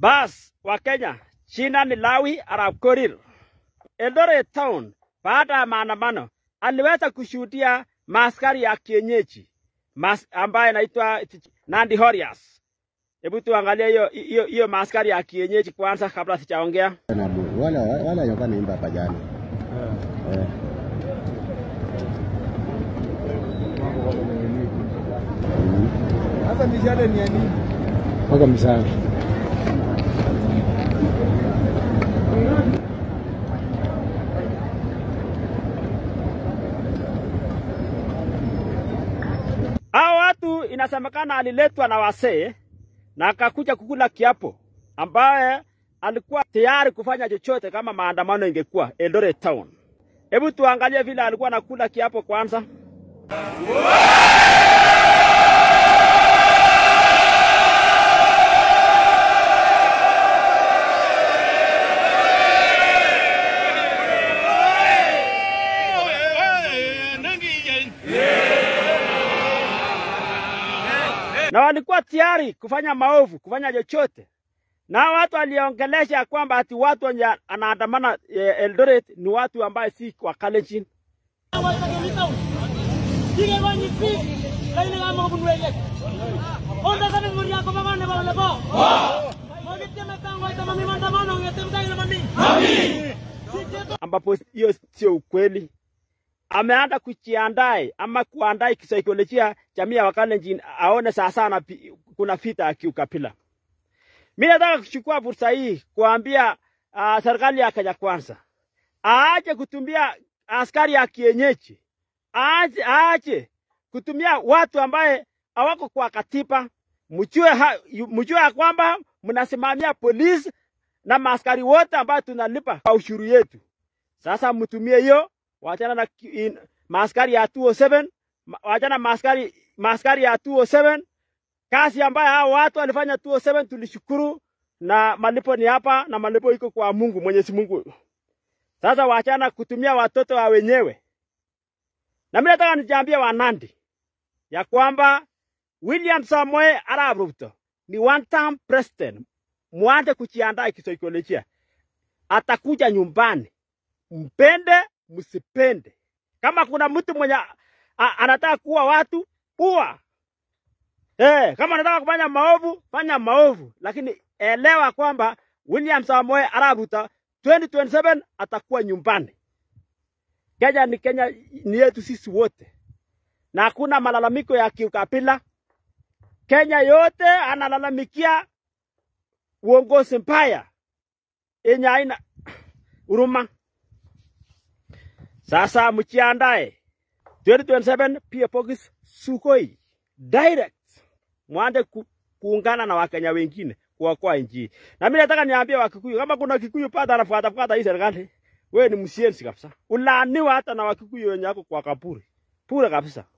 Bas wa Kenya, jina ni Lawi Arap Korir. Eldoret Town, baada ya maandamano, aliweza kushuhudia maaskari ya kienyeji mas, ambaye anaitwa Nandi Warriors. Hebu tuangalie hiyo hiyo hiyo maaskari ya kienyeji kwanza kabla sijaongea. Na bu- wale wale walikuwa naimba hapa jana. Eh. Sasa mishale ni ya nini? Waka msana. Hao watu inasemekana aliletwa na wasee na akakuja kukula kiapo, ambaye alikuwa tayari kufanya chochote kama maandamano ingekuwa Eldoret Town. Hebu tuangalie vile alikuwa anakula kiapo kwanza. na walikuwa tayari kufanya maovu, kufanya chochote. Na hao watu waliongelesha kwamba ati watu wenye anaandamana eh, Eldoret ni watu ambaye si wa Kalenjin. ambapo hiyo sio ukweli. Ameanza kujiandae ama kuandae kisaikolojia jamii ya Wakalenjin aone sasa na kuna vita ya kiukabila. Mimi nataka kuchukua fursa hii kuambia uh, serikali ya Kenya Kwanza aache kutumia askari ya kienyeji, aache, aache kutumia watu ambaye hawako kwa katiba. Mjue ha- yu- mjue ya kwamba mnasimamia polisi na maaskari wote ambayo tunalipa kwa ushuru yetu. Sasa mtumie hiyo, wachana na ki- in- maaskari ya 207, ma- wachana maaskari maaskari ya 207 kazi ambayo hao watu walifanya 207 tulishukuru, na malipo ni hapa, na malipo iko kwa Mungu, Mwenyezi Mungu. Sasa wachana kutumia watoto wa wenyewe, na mimi nataka nijaambie Wanandi ya kwamba William Samoei Arap Ruto ni one term president. Mwanze kujiandaa kisaikolojia, atakuja nyumbani, mpende msipende. Kama kuna mtu mwenye a- anataka kuua watu, ua. Eh, kama unataka kufanya maovu, fanya maovu, lakini elewa kwamba William Samoei Arap Ruto 2027 atakuwa nyumbani. Kenya ni Kenya ni yetu sisi wote, na hakuna malalamiko ya kiukabila. Kenya yote analalamikia uongozi mbaya yenye haina huruma. Sasa mjiandae 2027 pia Pokis Sugoi direct mwanze ku, kuungana na Wakenya wengine kuokoa nchi. hii. Na mimi nataka niambie Wakikuyu, kama kuna Kikuyu pata anafuata fuata hii serikali, wewe ni msienzi kabisa, ulaaniwa hata na Wakikuyu wenye wako kwa kaburi bure kabisa.